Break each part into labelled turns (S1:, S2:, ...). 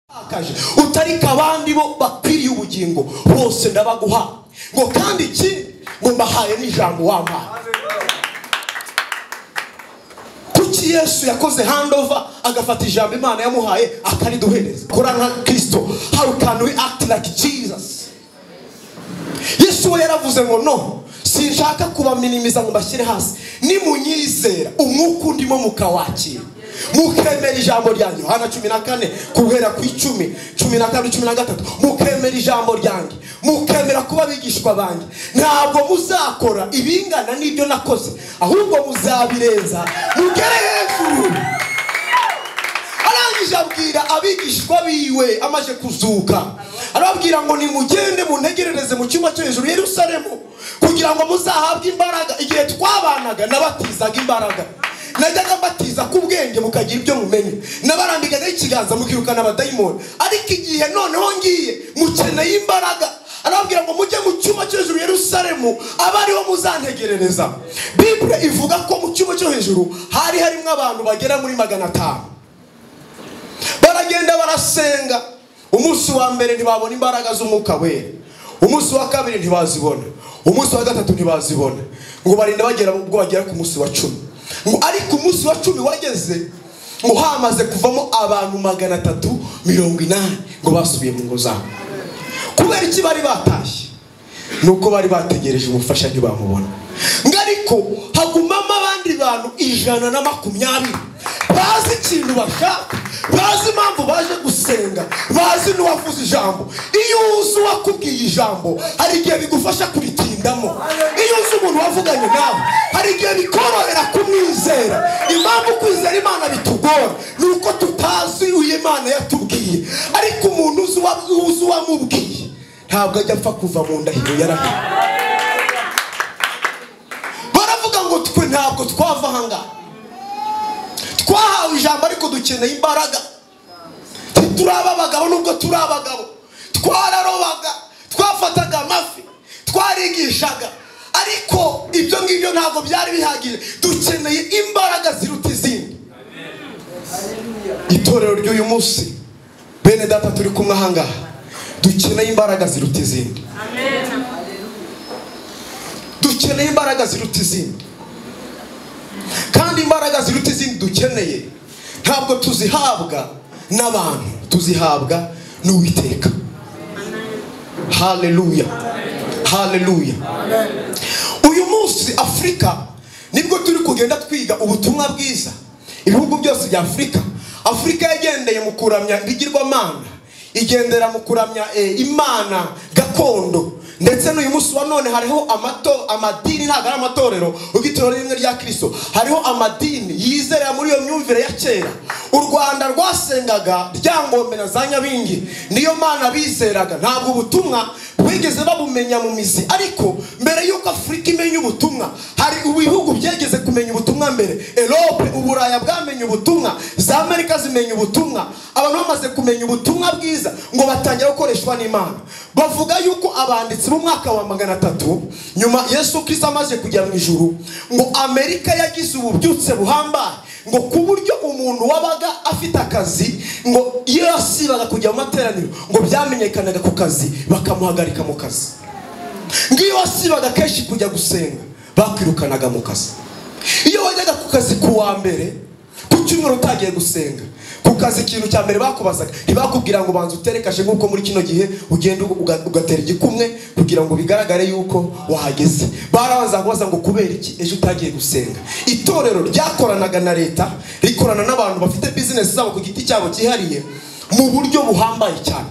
S1: wapfakaje utarika abandi bo bakwiriye ubugingo bose ndabaguha ngo kandi ikindi ngo mbahaye n'ijambo wambaye kuki yesu yakoze handova agafata ijambo imana yamuhaye akariduhereza kora nka kirisito how can we act like jesus yesu we yaravuze ngo no sinshaka kubaminimiza ngo mbashyire hasi nimunyizera umwuka undimo mukawakira mukemera ijambo ryanjye yohana cumi na kane guhera ku icumi cumi na kabiri cumi na gatatu mukemera ijambo ryanjye mukemera kuba abigishwa banjye ntabwo muzakora ibingana n'ibyo nakoze ahubwo muzabirenza mugere hejuru arangije abwira abigishwa biwe amaze kuzuka arababwira ngo nimugende muntegerereze mu cyumba cyo hejuru yerusalemu kugira ngo muzahabwe imbaraga igihe twabanaga nabatizaga imbaraga najyaga mbatiza ku bwenge mukagira ibyo mumenya nabarambikagaho ikiganza mukirukana abadayimoni ariko igihe noneho ngiye mukeneye imbaraga arababwira ngo mujye mu cyumba cyo hejuru yerusalemu abe ariho muzantegerereza bibure ivuga ko mu cyumba cyo hejuru hari harimo abantu bagera muri magana atanu baragenda barasenga umunsi wa mbere ntibabona imbaraga z'umwuka wera umunsi wa kabiri ntibazibona umunsi wa gatatu ntibazibona ngo barinda bagera ubwo bagera ku munsi wa cumi ngo ariko umunsi wa cumi wageze ngo hamaze kuvamo abantu magana atatu mirongo inani ngo basubiye mu ngo zabo kubera iki bari batashye ni uko bari bategereje umufasha ntibamubona ngo ariko hagumamo abandi bantu ijana na makumyabiri bazi ikintu bashaka bazi impamvu baje gusenga bazi n'uwavuze ijambo iyo uzi uwakubwiye ijambo hari igihe bigufasha kuritindamo iyo uzi umuntu wavuganye nawe hari igihe bikorohera kumwizera impamvu kwizera imana bitugora ni uko tutazi uyu imana yatubwiye ariko umuntu uzi uwamubwiye ntabwo ajya apfa kuva mu ndahiro yarahiye baravuga ngo twe ntabwo twava ahangaha twahawe ijambo ariko dukeneye imbaraga ntituraba abagabo nubwo turi abagabo twararobaga twafataga amafi twarigishaga ariko ibyo ngibyo ntabwo byari bihagije dukeneye imbaraga ziruta izindi itorero ry'uyu munsi bene data turi kumwe ahangaha dukeneye imbaraga ziruta izindi dukeneye imbaraga ziruta izindi kandi imbaraga ziruta izindi dukeneye ntabwo tuzihabwa n'abantu tuzihabwa n'uwiteka haleluya haleluya uyu munsi afurika nibwo turi kugenda twiga ubutumwa bwiza ibihugu byose bya afurika afurika yagendeye mu kuramya ibigirwamana igendera mu kuramya imana gakondo ndetse n'uyu munsi wa none hariho amato amadini ntabwo ari amatorero ubwitorero rimwe rya kirisito hariho amadini yizera muri iyo myumvire ya kera u rwanda rwasengaga ryangombe na za nyabingi niyo mana bizeraga ntabwo ubutumwa bwigeze babumenya mu mizi ariko mbere y'uko afurika imenya ubutumwa hari ibihugu byegeze kumenya ubutumwa mbere erope uburaya bwamenye ubutumwa za amerika zimenya ubutumwa abantu bamaze kumenya ubutumwa bwiza ngo batangira gukoreshwa n'imana bavuga yuko abanditsi umwaka wa magana atatu nyuma yesu kirisito amaze kujya mu ijuru ngo amerika yagize ububyutse buhambaye ngo ku buryo umuntu wabaga afite akazi ngo iyo yasibaga kujya mu materaniro ngo byamenyekanaga ku kazi bakamuhagarika mu kazi ngiyo wasibaga kenshi kujya gusenga bakwirukanaga mu kazi iyo wajyaga ku kazi ku wa mbere ku cyumweru utagiye gusenga ku kazi ikintu cya mbere bakubazaga ntibakubwira ngo banza utere kashe nk'uko muri kino gihe ugenda ugatera igikumwe kugira ngo bigaragare yuko wahageze barabanza kubaza ngo kubera iki ejo utagiye gusenga itorero ryakoranaga na leta rikorana n'abantu bafite bizinesi zabo ku giti cyabo cyihariye mu buryo buhambaye cyane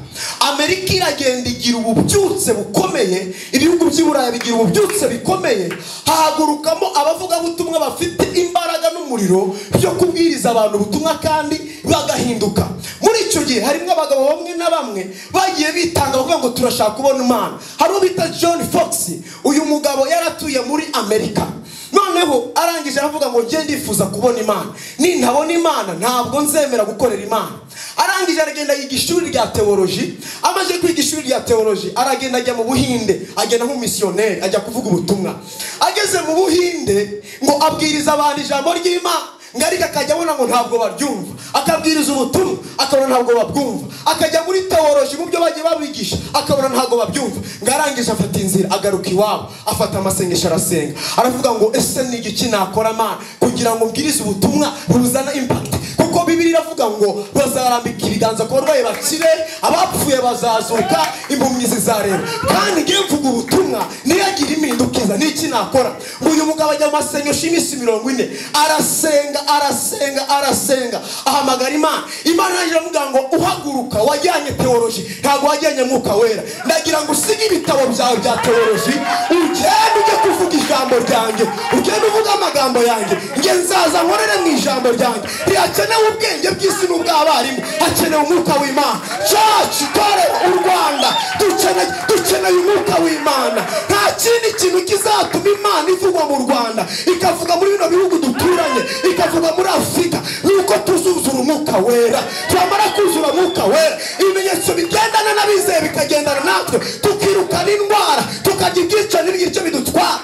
S1: amerika iragenda igira ububyutse bukomeye ibihugu by'iburayi bigira ububyutse bikomeye hahagurukamo abavugabutumwa bafite imbaraga n'umuriro byo kubwiriza abantu ubutumwa kandi bagahinduka muri icyo gihe harimo abagabo bamwe na bamwe bagiye bitanga bavuga ngo turashaka kubona imana hari uwo bita john fox uyu mugabo yaratuye muri amerika noneho arangije aravuga ngo njye ndifuza kubona imana nintabona imana ntabwo nzemera gukorera imana arangije aragenda yiga ishuri rya teoloji amaze kwiga ishuri rya teoloji aragenda ajya mu buhinde agenda nk'umisiyoneri ajya kuvuga ubutumwa ageze mu buhinde ngo abwiriza abantu ijambo ry'imana ngo ariko akajya abona ngo ntabwo baryumva akabwiriza ubutumwa akabona ntabwo babwumva akajya muri teworoji mu byo bagiye babigisha akabona ntabwo babyumva ngo arangiza afata inzira agaruka iwabo afata amasengesho arasenga aravuga ngo ese ni iki nakora mana kugira ngo mbwirize ubutumwa buzana impakiti kuko bibiri iravuga ngo bazarambika ibiganza ku barwayi bakire abapfuye bazazuka impumyi zizareba kandi ngiye mvuga ubutumwa niyo agira impinduka iza ni iki nakora ngo uyu mugabo ajya mu masengesho y'iminsi mirongo ine arasenga arasenga arasenga ahamagara imana imana yaje aramubwira ngo uhaguruka wajyanye teoloji ntabwo wajyanye mwuka wera ndagira ngo usige ibitabo byawe bya teoloji ugende ujye kuvuga ijambo ryanjye ugende uvuge amagambo yanjye nge nzaza nkorere mu ijambo ryanjye ntihakenewe ubwenge bw'isi n'ubw'abarimu hakenewe umwuka w'imana cacu itorero u rwanda dukeneye dukeneye umwuka w'imana nta kindi kintu kizatuma imana ivugwa mu rwanda ikavuga muri bino bihugu duturanye ikavuga muri afurika nuko tuzuzura umwuka wera twamara kuzura umwuka wera ibimenyetso bigendana n'abizeye bikagendana natwe tukirukana indwara tukarya ibyica n'ibyica bidutwara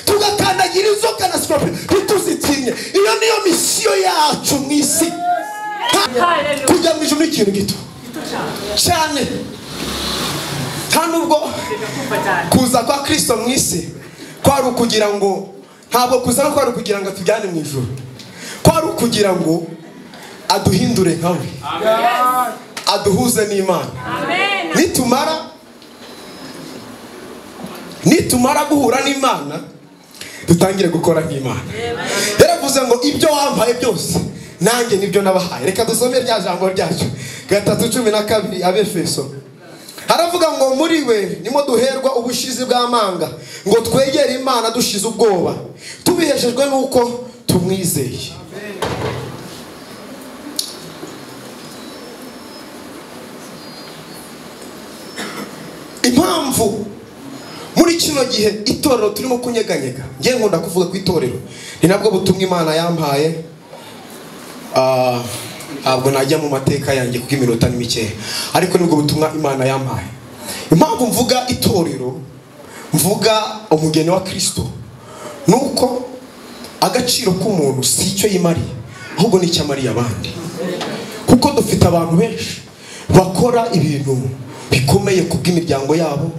S1: tugakandagira inzoka na sikope ntituzitinye iyo niyo misiyo yacu mu isi kujya mu ijuru ni ikintu gito cyane kandi ubwo kuza kwa kirisito mu isi kwari ukugira ngo ntabwo kuzana kwari ukugira ngo atujyane mu ijoro kwari ukugira ngo aduhindure nkawe aduhuze n'imana nitumara nitumara guhura n'imana dutangire gukora nk'imana yaravuze ngo ibyo wampaye byose nanjye nibyo nabahaye reka dusome rya jambo ryacu gatatu cumi na kabiri abefeso haravuga ngo muri we nimo duherwa ubushizi bw'amanga ngo twegere imana dushize ubwoba tubiheshejwe n'uko tumwizeye impamvu muri kino gihe itorero turimo kunyeganyega ngiye nkunda kuvuga ku itorero ni nabwo butumwa imana yampaye Ah, ntabwo najya mu mateka yanjye kuko iminota ni mikeya ariko nibwo butumwa imana yampaye impamvu mvuga itorero mvuga umugeni wa kirisito ni uko agaciro k'umuntu si icyo yimariye ahubwo n'icyo amariye abandi kuko dufite abantu benshi bakora ibintu bikomeye ku bw'imiryango yabo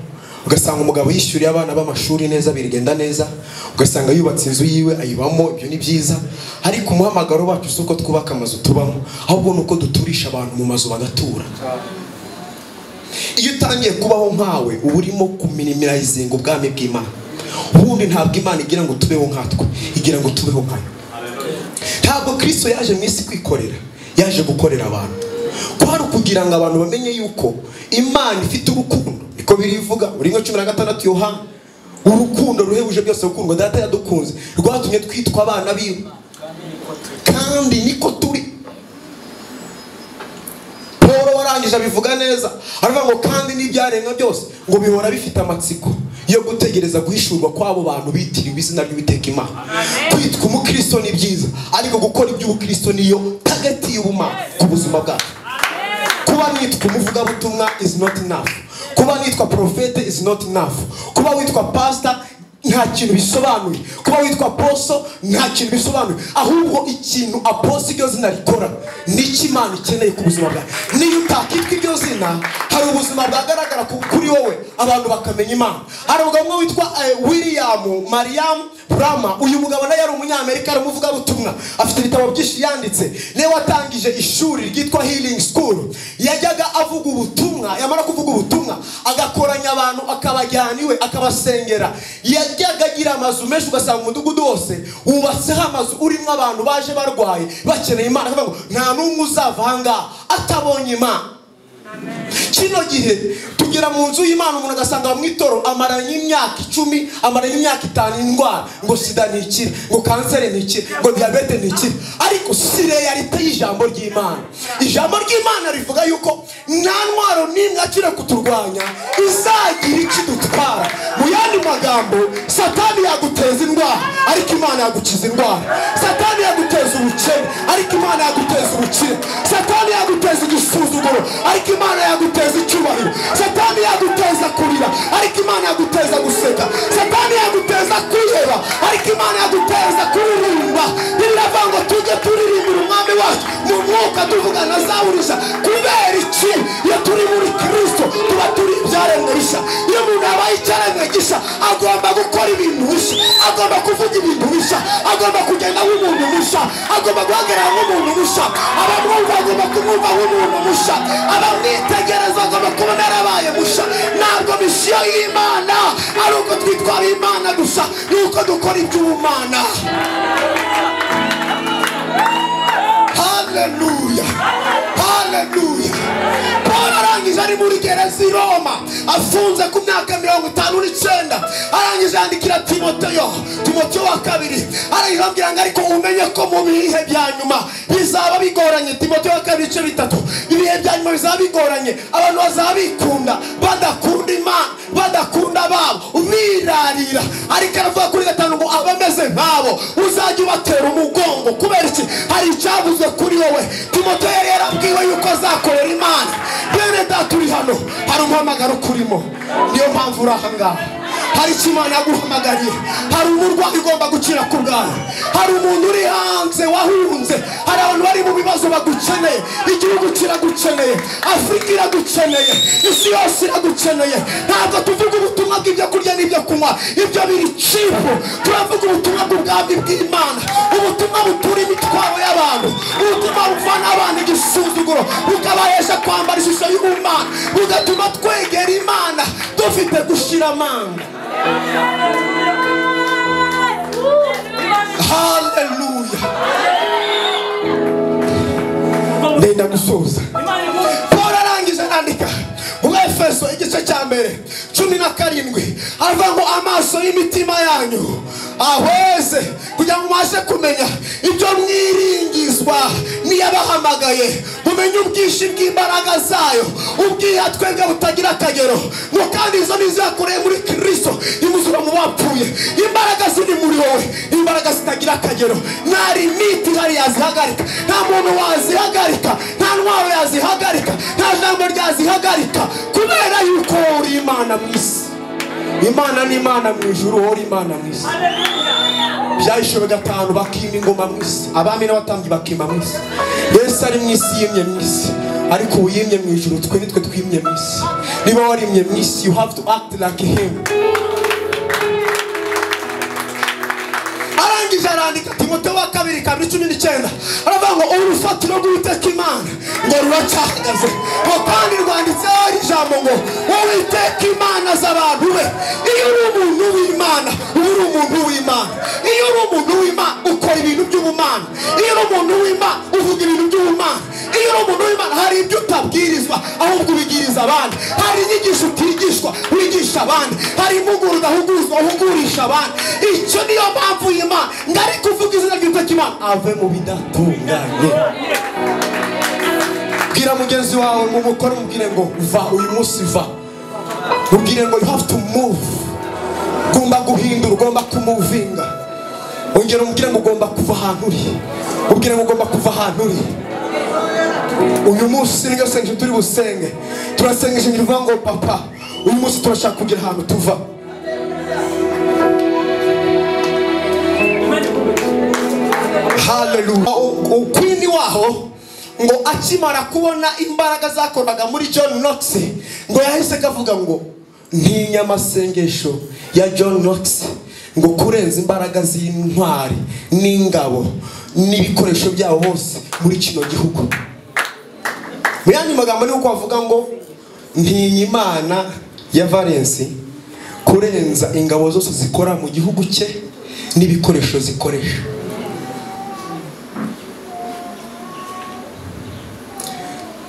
S1: ugasanga umugabo yishyuriye abana b'amashuri neza birigenda neza ugasanga yubatse inzu yiwe ayibamo ibyo ni byiza ariko umuhamagaro wacu si uko twubaka amazu tubamo ahubwo ni uko duturisha abantu mu mazu bagatura iyo utangiye kubaho nkawe uba urimo kuminimirayizinga ubwami bw'imana ubundi ntabwo imana igira ngo tubeho nkatwe igira ngo tubeho nkayo ntabwo kirisito yaje mu isi kwikorera yaje gukorera abantu kwari ukugira ngo abantu bamenye yuko imana ifite urukundo niko birivuga muri cumi na gatandatu yohana urukundo ruhebuje byose gukundwa data yadukunze rwatumye twitwa abana biwe kandi niko turi paul warangije abivuga neza aravuga ngo kandi n'ibyaremwe byose ngo bihora bifite amatsiko yo gutegereza guhishurwa kw'abo bantu bitiriwe izina ry'uwiteka imana kwitwa umukristo ni byiza ariko gukora iby'ubukristo niyo tagati y'ubumana ku buzima bwacu kuba nitwa umuvugabutumwa is not enough kuba nitwa profete is not enough kuba witwa pastor nta kintu bisobanuye kuba witwa poso nta kintu bisobanuye ahubwo ikintu aposo iryo zina rikora nicyo imana ikeneye ku buzima bwawe niyo utakitwa iryo zina hari ubuzima bwagaragara ku- kuri wowe abantu bakamenya imana hari umugabo umwe witwa eh, william mariam Brahma uyu mugabo nawe yari umunyamerika ari umuvugabutumwa afite ibitabo byinshi yanditse niwe watangije ishuri ryitwa healing school yajyaga avuga ubutumwa yamara kuvuga ubutumwa agakoranya abantu akabajyana iwe akabasengera yajyaga agira amazu menshi ugasanga umudugudu wose wubatseho amazu urimo abantu baje barwaye bakeneye imana akavuga ngo nta n'umwe uzava ahangaha atabonye imana kino gihe tugera mu nzu y'imana umuntu agasanga mu itoro amaranye imyaka icumi amaranye imyaka itanu indwara ngo sida ntikire ngo kanseri ntikire ngo diyabete ntikire ariko si realite y'ijambo ry'imana ijambo ry'imana rivuga yuko nta ntwaro n'imwe akira kuturwanya izagira icyo idutwara mu yandi magambo satani yaguteza indwara ariko imana yagukiza indwara satani yaguteza ubukene ariko imana yaguteza ubukire satani yaguteza igisuzuguro ariko imana yaguteza icyubahiro satani yaguteza kurira ariko imana yaguteza guseka satani yaguteza kwiheba ariko imana yaguteza kuririmba biravuga ngo tujye turirimbira umwami wacu mu mwuka tuvuga na za burisha kubera iki iyo turi muri kirisito tuba turi ibyaremwe rishya iyo umuntu yabaye icyaremwe gishya agomba gukora ibintu bishya agomba kuvuga ibintu bishya agomba kugenda nk'umuntu mushya agomba guhagarara nk'umuntu mushya abamwumva agomba kumwumva nk'umuntu mushya abamwitegereza agomba kubona yarabaye mushya ntabwo misiyo y'imana ari uko twitwara imana gusa ni uko dukora iby'ubumana haleluya haleluya paul arangije ari muri gereza i roma afunze ku myaka mirongo itanu n'icyenda arangije yandikira timoteyo timoteyo wa kabiri arangije ababwira ngo ariko umenye ko mu bihe bya nyuma bizaba bigoranye timoteyo wa kabiri ibice bitatu ibihe bya nyuma bizaba bigoranye abantu bazaba bikunda badakunda imana badakunda ababo birarira ariko aravuga kuri gatanu ngo abameze nk'abo uzajya ubatera umugongo kubera iki hari icyavuzwe kuri wowe timoteyo yari yarabwiwe yuko azakorera imana bene data uri hano hari umuhamagaro ukurimo niyo mpamvu uri aha ngaha hari icyo imana yaguhamagariye hari umurwayi ugomba gukira ku bwawe hari umuntu uri hanze wahunze hari abantu bari mu bibazo bagukeneye igihugu kiragukeneye afurika iragukeneye isi yose iragukeneye ntabwo tuvuga ubutumwa bw'ibyo kurya n'ibyo kunywa ibyo biri cipu turavuga ubutumwa bw'ubwami bw'imana ubutumwa butura imitwaro y'abantu ubutumwa buvana abana igisuzuguro bukabahesha kwambara ishusho y'ubumana bugatuma twegera imana dufite gushyira amanga haleluya ndenda gusoza paul arangije arandika mu efeso igice cya mbere cumi na karindwi aravuga ngo amaso y'imitima yanyu ahweze kugira ngo mubashe kumenya ibyo mwiringizwa n'iyabahamagaye mumenye ubwinshi bw'imbaraga zayo ubwihatwe bwe butagira akagero ngo kandi izo ni izo yakoreye muri kirisito imuzura mu bapfuye imbaraga ziri muri wowe imbaraga zitagira akagero nta limiti ihari yazihagarika nta muntu wazihagarika nta ntwaro yazihagarika nta jambo ryazihagarika kubera yuko wowe uri imana mu isi imana ni imana mu ijuru uhora imana mu isi byahishwe gatanu bakima ingoma mu isi abami n'abatambyi bakima mu isi yesu ari mu isi yimye mu isi ariko ubu yimye mu ijuru twe nitwe twimye mu isi niba warimye mu isi you have to act like him arangije arandika timote wa kabiri kabiri cumi n'icyenda aravuga ngo urufatiro rw'uwiteka imana ngo ruracahagaze ngo kandi rwanditseho ijambo ngo uwiteka imana z'abantu be iyo uri umuntu w'imana uba uri umuntu w'imana iyo uri umuntu w'imana ukora ibintu by'ubumana iyo uri umuntu w'imana uvuga ibintu by'ubumana iyo uri umuntu w'imana hari ibyo utabwirizwa ahubwo ubigiriza abandi hari inyigisho utigishwa wigisha abandi hari impuguro udahugurizwa uhugurisha abandi icyo niyo mpamvu y'imana ngo ariko uvuga izina ry'uwiteka imana ave mu bidatunganye bwira mugenzi wawe mu mukoro umubwire ngo va uyu munsi va mubwire ngo you have to move ugomba guhindura ugomba kumuvinga ongera umubwire ngo ugomba kuva ahantu uri ubwire ngo ugomba kuva ahantu uri uyu munsi niryo sengesho turi busenge turasengesha ngira ngo papa uyu munsi turashaka kugira ahantu tuva haleluya ukwini waho ngo akimara kubona imbaraga zakorwaga muri john knox ngo yahise kavuga ngo ntinya amasengesho ya john knox ngo kurenza imbaraga z'intwari n'ingabo n'ibikoresho byabo bose muri kino gihugu mu yandi magambo ni uko bavuga ngo ntinya imana ya valensi kurenza ingabo zose zikora mu gihugu cye n'ibikoresho zikoresha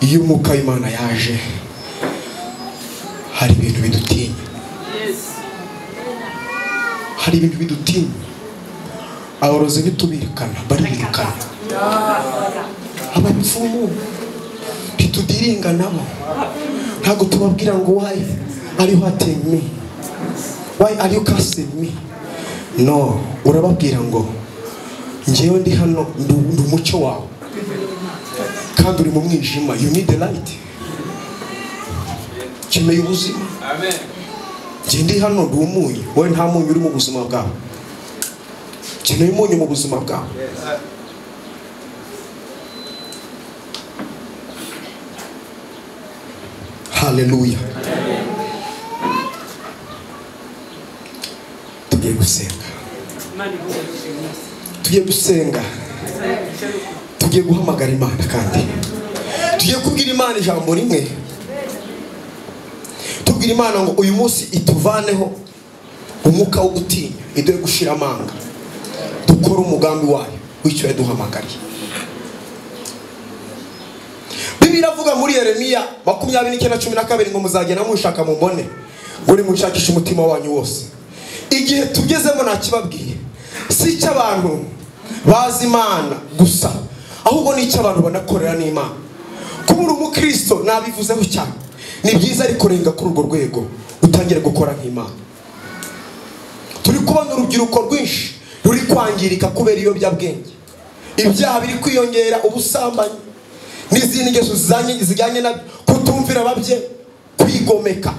S1: iyo umwuka w'imana yaje hari ibintu bidutinya hari ibintu bidutinya aborozi ntitubirikana baribirikana abapfumu ntitudiringa nabo ntabwo tubabwira ngo wayi ariho hateye mi wayi ariyo kasi mi no urababwira ngo ngewe ndi hano ndi ndi umucyo wawe kandi uri mu mwijima you need the light ukeneye ubuzima njye ndi hano ndi umunyu wowe nta munyu uri mu buzima bwawe ukeneye umunyu mu buzima bwawe haleluya tugiye gusenga tugiye gusenga tugiye guhamagara imana kandi tugiye kubwira imana ijambo rimwe tubwira imana ngo uyu munsi ituvaneho umwuka wo gutinya iduhe gushira amanga dukore umugambi wayo w'icyo yaduhamagariye bibiliya iravuga muri yeremiya makumyabiri n'icyenda cumi na kabiri ngo muzagenda mushaka mubone uri mushakisha umutima wanyu wose igihe tugezemo ntakibabwiye si icy'abantu bazi imana gusa ahubwo ni icy'abantu banakorera n'imana kuba uri umukristo nabivuzeho cyane ni byiza ariko renga kuri urwo rwego utangire gukora nk'imana turi kubona urubyiruko rwinshi ruri kwangirika kubera ibiyobyabwenge ibyaha biri kwiyongera ubusambanyi n'izindi ngeso zizanye- zijyanye na kutumvira ababye kwigomeka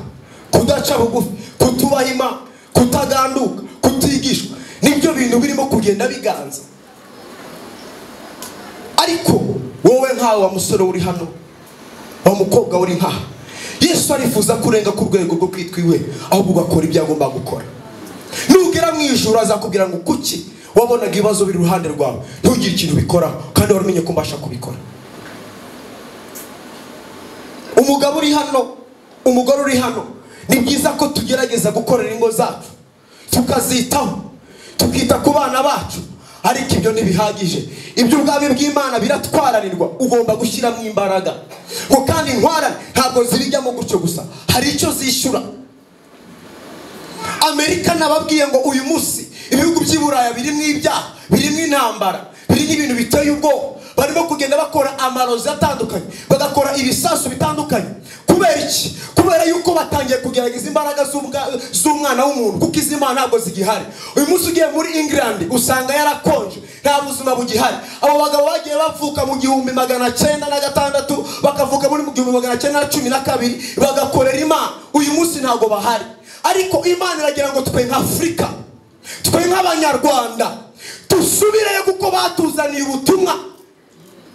S1: kudaca bugufi kutubaha imana kutaganduka kutigishwa nibyo bintu birimo kugenda biganza ariko wowe nkawe wa musore uri hano wa mukobwa uri nkaha yesu arifuza kurenga ku rwego rwo kwitwiwe ahubwo ugakora ibyo agomba gukora nugera mu ijoro azakubwira ngo kuki wabonaga ibibazo biri iruhande rwawe ntugire ikintu ubikoraho kandi wari umenye ko mbasha kubikora umugabo uri hano umugore uri hano ni byiza ko tugerageza gukorera ingo zacu tukazitaho tukita ku bana bacu ariko ibyo ntibihagije ibyo ubwami bw'imana biratwararirwa ugomba gushyiramo imbaraga ngo kandi intwarane ntabwo zibijyamo gutyo gusa hari icyo zishyura amerika nababwiye ngo uyu munsi ibihugu by'i buraya birimo ibyaha birimo intambara birimo ibintu biteye ubwoba barimo kugenda bakora amarozi atandukanye bagakora ibisasu bitandukanye kubera iki kubera yuko batangiye kugerageza imbaraga z'ubwa- z'umwana w'umuntu kuko izi mana ntabwo zigihari uyu munsi ugiye muri england usanga yarakonje nta buzima bugihari abo bagabo bagiye bavuka mu gihumbi magana cyenda na gatandatu bakavuka muri mu gihumbi magana cyenda na cumi na kabiri bagakorera imana uyu munsi ntabwo bahari ariko imana iragira ngo twe nka afurika twe nk'abanyarwanda dusubireyo kuko batuzaniye ubutumwa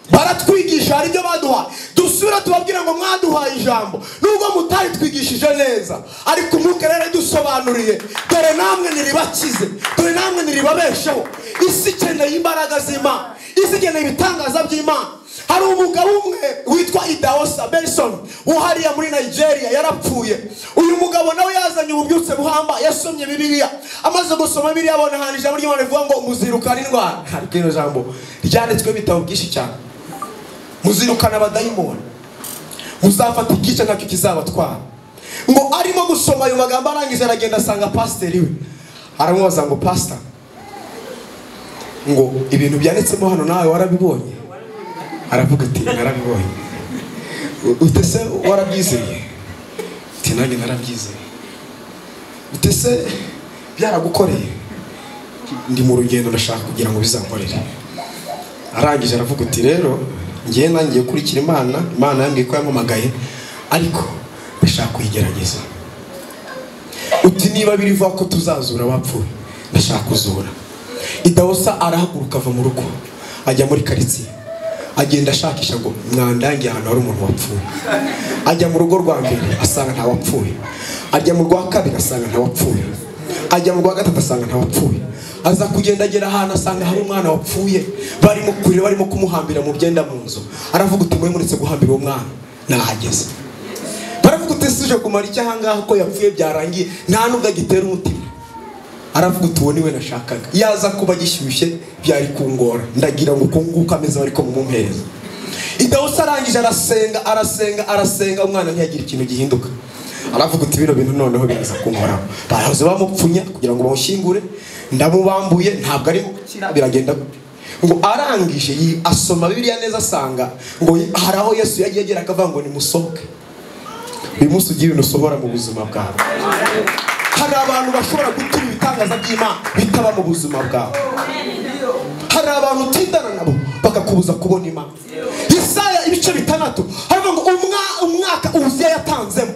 S1: baratwigisha hari ibyo baduhaye dusubira tubabwira ngo mwaduhaye ijambo nubwo mutaritwigishije neza ariko umwuka rero dusobanuriye dore namwe niribakize dore namwe niribabesheho isi ikeneye imbaraga z'imana isi ikeneye ibitangaza by'imana hari umugabo umwe witwa idaosa benson wo hariya muri nigeria yarapfuye uyu mugabo nawe yazanye ububyutse buhamba yasomye bibiliya amaze gusoma bibiliya abona ahantu ijambo ry'imana rivuga ngo muzirukane indwara ariko ino jambo ryanditsweho ibitabo byinshi cyane muzirukana abadayimoni muzafata igice nacyo kizabatwara ngo arimo gusoma ayo magambo arangije aragenda asanga pasiteri we aramubaza ngo pasita ngo ibintu byanditsemo hano nawe warabibonye aravuga ati narabibonye ute se warabyizeye ati nanjye narabyizeye ute se byaragukoreye ndi mu rugendo ndashaka kugira ngo bizankorere arangije aravuga ati rero ngewe nangiye gukurikira imana imana yambwiye ko yampamagaye ariko ndashaka kuyigerageza uti niba birivuga ko tuzazura abapfuye ndashaka kuzura idahosa arahaguruka ava mu rugo ajya muri karitsiye agenda ashakisha ngo mwandangiye ahantu hari umuntu wapfuye ajya mu rugo rwa mbere asanga ntawapfuye ajya mu rwa kabiri asanga ntawapfuye ajya mu rwa gatatu asanga ntawapfuye aza kugenda agera ahantu asanga hari umwana wapfuye barimo kurira barimo kumuhambira mu byenda mu nzu aravuga uti mwe muretse guhambira uwo mwana nahageze baravuga uti sije kumara icyo ahangaha ko yapfuye byarangiye nta nubwo agitera umutima aravuga uti uwo niwe nashakaga yaza kuba gishyushye byari kungora ndagira ngo uko nguko ameze ariko mumuhereza idawusa arangije arasenga arasenga arasenga umwana ntiyagire ikintu gihinduka aravuga uti bino bintu noneho biraza kunkoraho barahoze bamupfunya kugira ngo bawushyingure ndamubambuye ntabwo arimo gukira biragenda gute ngo arangije yi- asoma bibiliya neza asanga ngo hari aho yesu yagiye agera akavuga ngo nimusohoke uyu munsi ugira ibintu usohora mu buzima bwawe hari abantu bashobora gutuma ibitangaza by'imana bitaba mu buzima bwawe hari abantu utindana nabo bakakubuza kubona imana yesaya ibice bitandatu haravuga ngo umwa- umwaka uziya yatanzemo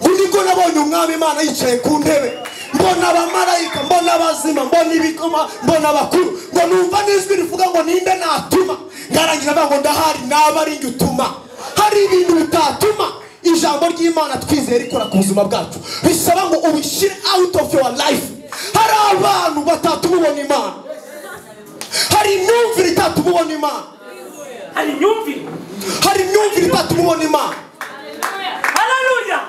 S1: ubu nibwo nabonye umwami imana yicaye ku ntebe mbona abamarayika mbona abazima mbona ibikoma mbona abakuru ngo numva n'ijwi rivuga ngo ninde natuma ngarangira avuga ngo ndahari naba ari njye utuma hari ibintu bitatuma ijambo ry'imana twizeye rikora ku buzima bwacu bisaba ngo ubishyire out of your life hari abantu batatuma ubona imana hari imyumvire itatuma ubona imana
S2: hari imyumvire
S1: hari imyumvire itatuma ubona imana
S2: hararuya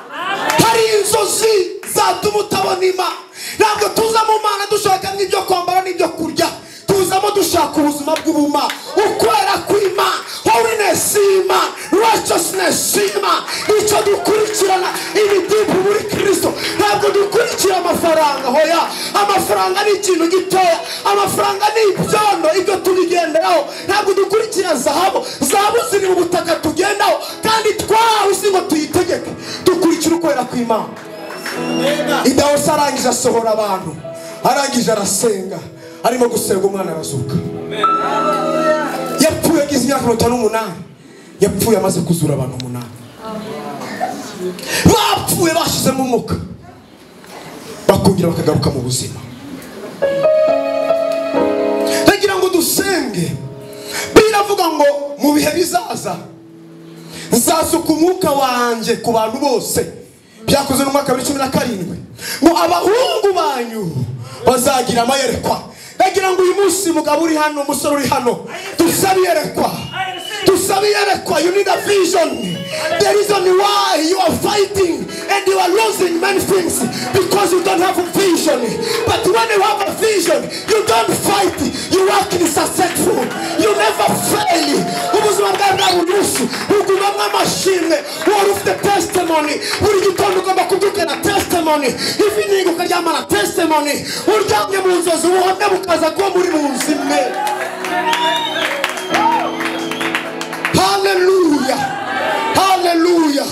S1: hari inzozi zatuma utabona imana ntabwo tuzamo imana dushaka n'ibyo kwambara n'ibyo kurya tuzamo dushaka ubuzima bw'ubumana ukwera kw'imana holiness y'imana righteousness y'imana nicyo dukurikirana ibidibu muri kirisito ntabwo dukurikira amafaranga hoya amafaranga ni ikintu gitoya amafaranga ni ibyondo ibyo tubigenderaho ntabwo dukurikira zahabu zahabu ziri mu butaka tugendaho kandi twahawe si ngo tuyitegeke dukurikira ukwera kw'imana idawusi arangije asohora abantu arangije arasenga arimo gusenga umwana arazuka yapfuye agize imyaka mirongo itanu n'umunani yapfuye amaze kuzura abantu umunani bapfuye bashyizemo umwuka bakongera bakagaruka mu buzima ndagira ngo dusenge biravuga ngo mu bihe bizaza nzasuka umwuka wanjye ku bantu bose byakozwe no mu mwaka wa cumi na karindwi ngo abahungu banyu bazagira amayerekwa ndagira ngo uyu munsi mugabo uri hano umusore uri hano dusabe iyerekwa dusabe iyerekwa you need a vision the reason why you are fighting and you are losing many things because you don't have a vision but when you have a vision you don't fight you work in successful you never fail ubuzima bwawe bwa buri munsi bugumamo amashimwe wari ufite testimony buri gitondo ugomba kubyukana testimony ivi niga ukaryamana testimony uryamye mu nzozi ubuhamya bukaza kuba muri mu nzu imwe haleluya haleluya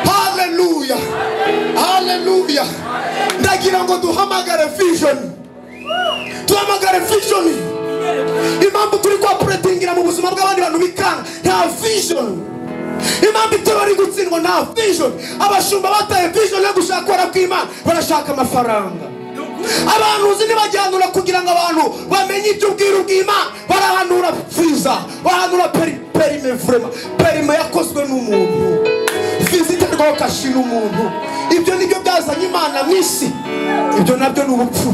S1: haleluya haleluya ndagira ngo duhamagare vision duhamagare vision impamvu turi kwapuretingira mu buzima bw'abandi bantu bikanga nta vision impamvu itara riri gutsindwa nta vision abashumba bataye vision yo gushaka kubera kw'imana barashaka amafaranga abahanuzi ntibagihanura kugira ngo abantu bamenye iby'ubwiru bw'imana barahanura viza barahanura peri- perime vrema perime yakozwe n'umuntu viza iterwaho kashi n'umuntu ibyo nibyo byazanye imana mu isi ibyo nabyo ni ubupfu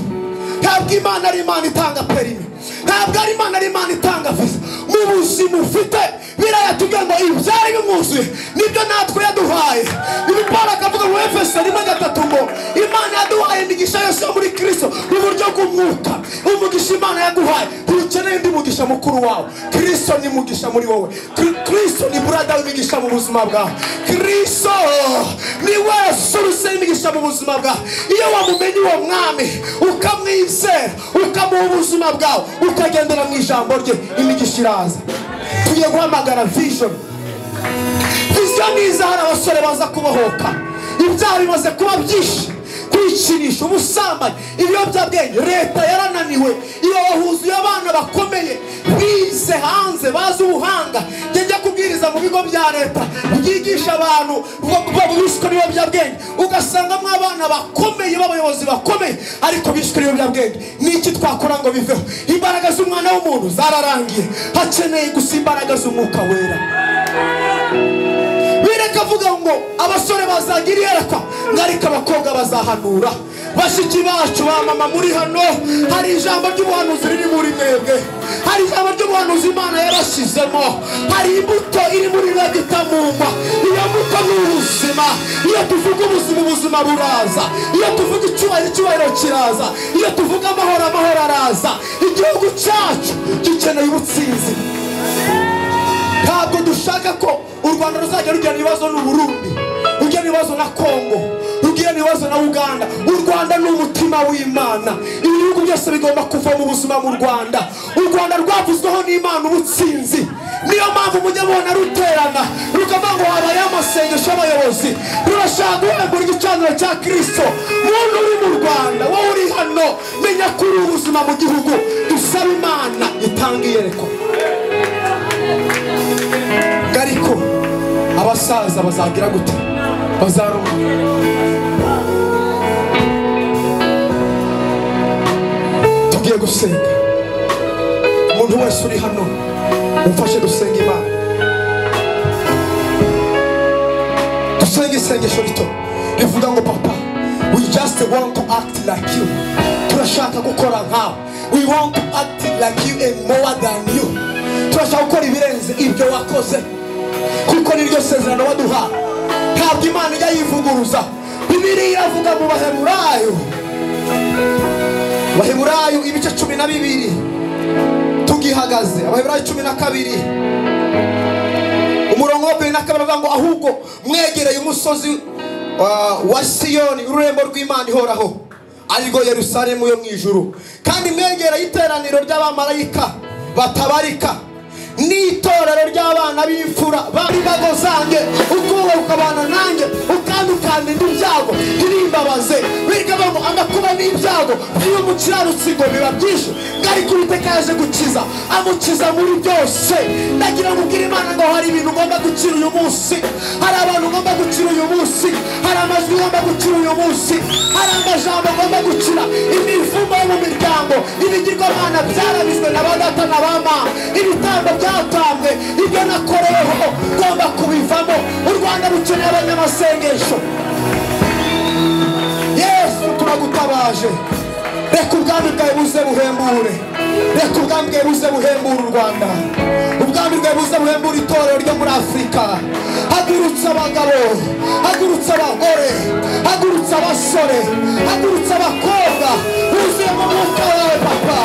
S1: ntabwo imana ari imana itanga perime ntabwo ari imana ari imana itanga viza mu buzima ufite biraya tugira ngo ibyari bimwuzuye nibyo natwe yaduhaye ibi paul akavuga mu efeso rimwe gatatu ngo imana yaduhaye imigisha yose yo muri kristo mu buryo bw'umwuka umugisha imana yaguhaye ntukeneye undi mugisha mukuru wawe kristo ni mugisha muri wowe Kri- kristo ni burada w'imigisha mu buzima bwawe kristo ni we soruse y'imigisha mu buzima bwawe iyo wamumenye uwo mwami ukamwizera ukamuha ubuzima bwawe ukagendera mu ijambo rye imigisha iraza tugiye guhamagara vision viziyo n'iza hari abasore baza kubohoka ibyaha bimaze kuba byinshi kwikinisha ubusambanyi ibiyobyabwenge leta yarananiwe iyo wahuzuye abana bakomeye bize hanze bazi ubuhanga njye njya kubwiriza mu bigo bya leta byigisha abantu ba- ba- bishwe n'ibiyobyabwenge ugasangamo abana bakomeye b'abayobozi bakomeye ariko bishwe n'ibiyobyabwenge niki twakora ngo biveho imbaraga z'umwana w'umuntu zararangiye hakeneye gusa imbaraga z'umwuka wera bireka avuga ngo abasore bazagira iyerekwa ngo ariko abakobwa bazahanura bashiki bacu ba mama muri hano hari ijambo ry'ubuhanuzi riri muri mwebwe hari ijambo ry'ubuhanuzi imana yarashyizemo hari imbuto iri muri mwebwe itamumwa iyo mbuto ni ubuzima iyo tuvuga ubuzima ubuzima buraza iyo tuvuga icyubahiro icyubahiro kiraza iyo tuvuga amahoro amahoro araza igihugu cyacu gikeneye ubutsinzi ntabwo dushaka ko u rwanda ruzajya rugira ibibazo n'uburundi rugira ibibazo na kongo rugira ibibazo na uganda u rwanda ni umutima w'imana ibihugu byose bigomba kuva mu buzima mu rwanda u rwanda rwavuzweho n'imana ubutsinzi niyo mpamvu mujya mubona ruterana rukavuga ngo habaye amasengesho y'abayobozi rurashaka guhembura igicaniro cya kirisito muntu uri mu rwanda wowe uri hano menya ko uri ubuzima mu gihugu dusabe imana itanga iyerekwa ngo ariko abasaza bazagira gute bazarumva tugiye gusenga umuntu wese uri hano umfashe gusenga imana dusenge isengesho rito rivuga ngo papa we just want to act like you turashaka gukora nkawe we want to act like you and more than you turashaka gukora ibirenze ibyo wakoze kuko niryo sezerano waduhaye ntabwo imana ijya yivuguruza bibiliya iravuga mu bahemurayo bahemurayo ibice cumi na bibiri tugihagaze abahemurayo cumi na kabiri umurongo wa mbere na kabiri avuga ngo ahubwo mwegereye umusozi wa- wa siyoni ururembo rw'imana ihoraho arirwo yerusalemu yo mu ijuru kandi mwegereye iteraniro ry'abamarayika batabarika n'itorero ry'abana b'imfura b'imbago zanjye ubwoba bukabana nanjye ukandukandira ibyago ntibimbabaze biga bamo amakuba n'ibyago by'uyu mukiranutsi ngo biba byinshi ariko uwiteka yaje gukiza amukiza muri byose ndagira ngo ubwire imana ngo hari ibintu ugomba gukira uyu munsi hari abantu ugomba gukira uyu munsi hari amajwi ugomba gukira uyu munsi hari amajambo ugomba gukira imivumo yo mu miryango ibigirwamana byarabizwe na ba data na ba mama ibitambo byatambwe ibyo nakoreweho ugomba kubivamo u rwanda rukeneye abanyamasengesho yesu turagutabaje reka ubwami bwawe buze buhembure reka ubwami bwawe buze buhembure u rwanda ubwami bwawe buze buhembure itorero ryo muri afurika hagurutse abagabo hagurutse abagore hagurutse abasore hagurutse abakobwa buzuyemo umwuka wawe papa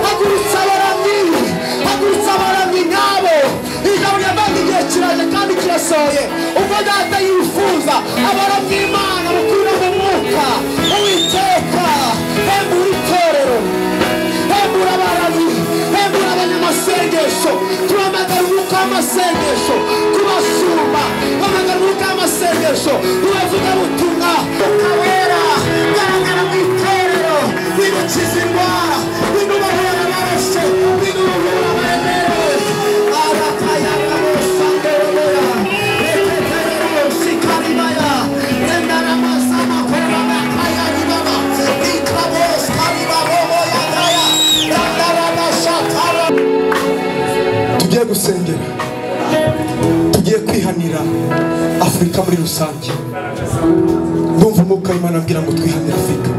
S1: hagurutse abaramyi hagurutse abaramyi nyabo ijambo ryambaga igihe kiraje kandi kirasohoye ubwo data yifuza abaramyi imana bakura mu mwuka uwiteka hembura itorero hembura abaramyi hembura abanyamasengesho tuhamagara umwuka w'amasengesho kubasumba hamagara umwuka w'amasengesho ubavuga butumwa ukawera garagara mu itorero bidukiza indwara bidubohora amaraso bidubohora amaremere arakayagabosanderoboya etetererosikariba tugiye gusengera tugiye kwihanira afurika muri rusange ndumva umwuka w'imana abwira ngo twihanire afurika